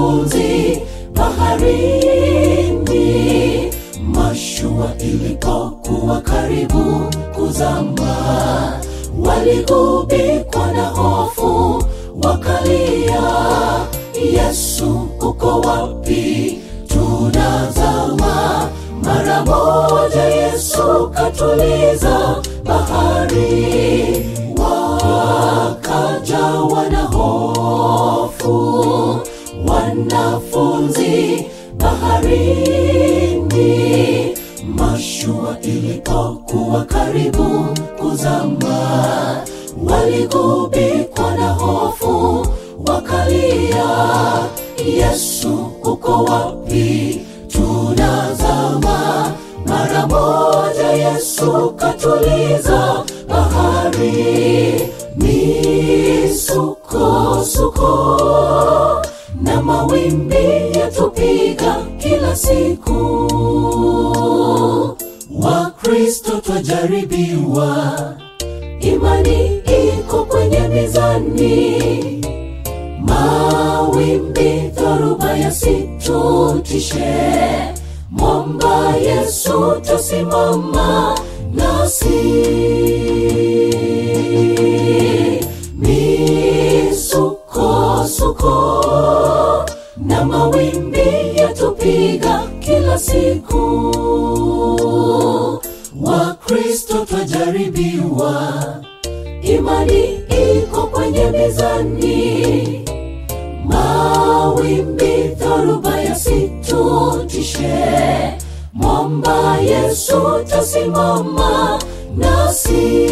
wanafunzi baharini mashua ilipokuwa karibu kuzama waligubikwa na hofu wakalia yesu uko wapi tunazama mara moja yesu katuliza bahari wakajawa na hofu wanafunzi baharini mashua ilipokuwa karibu kuzama waligubikwa na hofu wakalia yesu uko wapi tunazama mara moja yesu katuliza bahari misukosuko na mawimbi yatupiga kila siku wakristo twajaribiwa imani iko kwenye mizani mawimbi dhoruba yasitutishe mwamba yesu tasimama nasi misukosuko na mawimbi yatupiga kila siku wakristo twajaribiwa imani iko kwenye mizani mawimbi dhoruba yasitutishe mwamba yesu tasimama nasi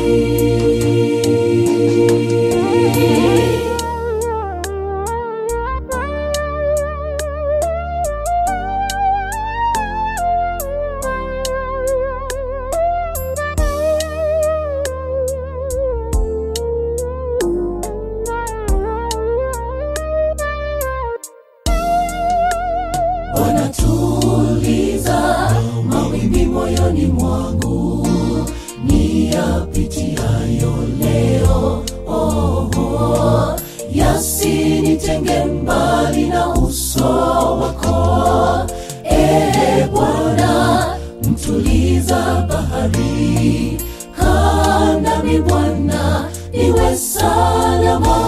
wanatuliza mawimbi moyoni mwangu ni yapitiayo leo oh, oh. yasinitenge mbali na uso wako ee bwana mtuliza bahari kanami bwana niwe salama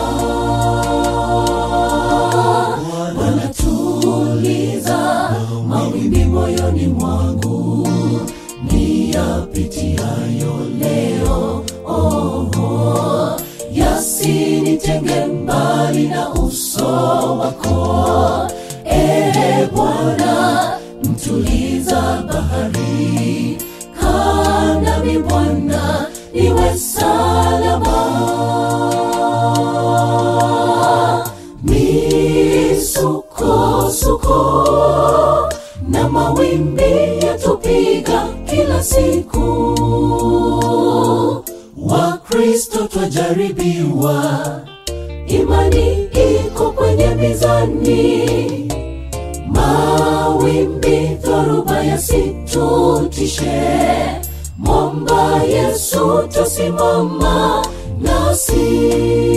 wanatuliza mawimbi moyoni mwangu ni yapitiayo leo oh, oh. yasinitenge mbali na uso wako ee bwana mtuliza bahari kanami bwana niwe salama misukosuko na mawimbi yatupiga kila siku wakristo twajaribiwa imani iko kwenye mizani mawimbi dhoruba yasitutishe mwamba yesu tasimama nasi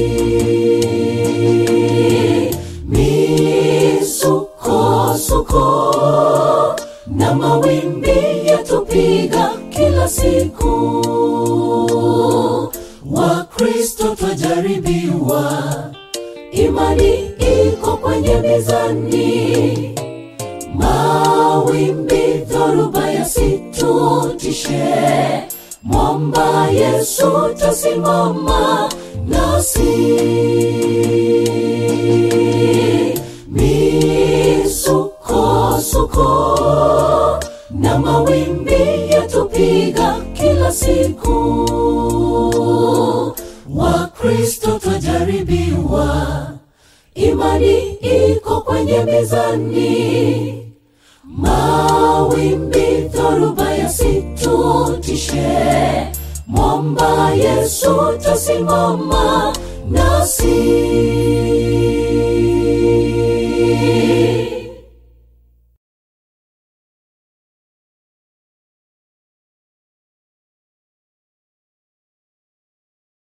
misukosuko na mawimbi yatupiga kila siku wakristo twajaribiwa imani iko kwenye mizani mawimbi dhoruba yasitutishe mwamba yesu tasimama nasi misukosuko na mawimbi yatupiga kila siku wakristo twajaribiwa imani iko kwenye mizani mawimbi dhoruba yasitutishe mwamba yesu tasimama